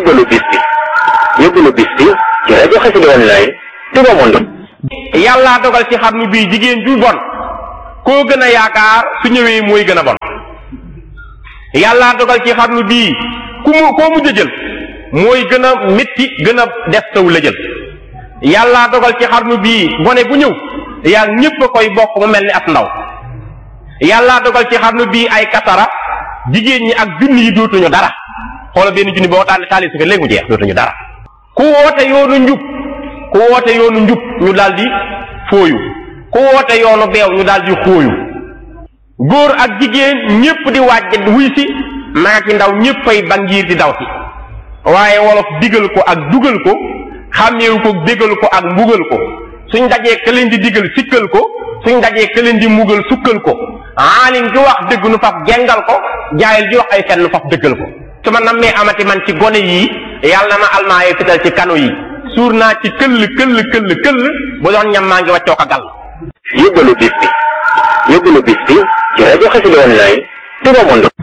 yóbbalu bis bi yóbbalu bis bi ci rajo Xassida online Touba Monde yàllaa dogal ci xarnu bii jigéen ju bon koo gën a yaakaar su ñëwee mooy gën a bon yàllaa dogal ci xarnu bii ku mu koo mujj a jël mooy gën a métti gën a def taw la jël yàllaa dogal ci xarnu bii gone bu ñëw yaa ñépp a koy bokk mu mel ni ab ndaw yàllaa dogal ci xarnu bii ay kasara jigéen ñi ak junni yi dootuñu dara xoola benn junni boo taal taali su ko léegi mu jeex dootuñu dara ku woote yoonu njub ku woote yoonu njub ñu daldi fooyu ku woote yoonu beew ñu daldi xooyu góor ak jigéen ñépp di waaj wuy si mag ak ndaw ñéppay bangiir di daw si waaye wolof digal ko ak dugal ko xàmmeewu ko bégal ko ak mbugal ko suñ dajee ka leen di digal sikkal ko suñ dajee ka leen di mbugal sukkal ko aalim ji wax dëgg nu faf gengal ko jaayil ji wax ay fen nu faf dëggal ko su ma nammee amati man ci gone yii yàlla na ma almaayee fital ci kanu yi suur naa ci këll këll këll këll bu doon ñam maa ngi waccoo ko gal yóbbalu bis bi yóbbalu bis bi ci rajo Xassida online Touba Monde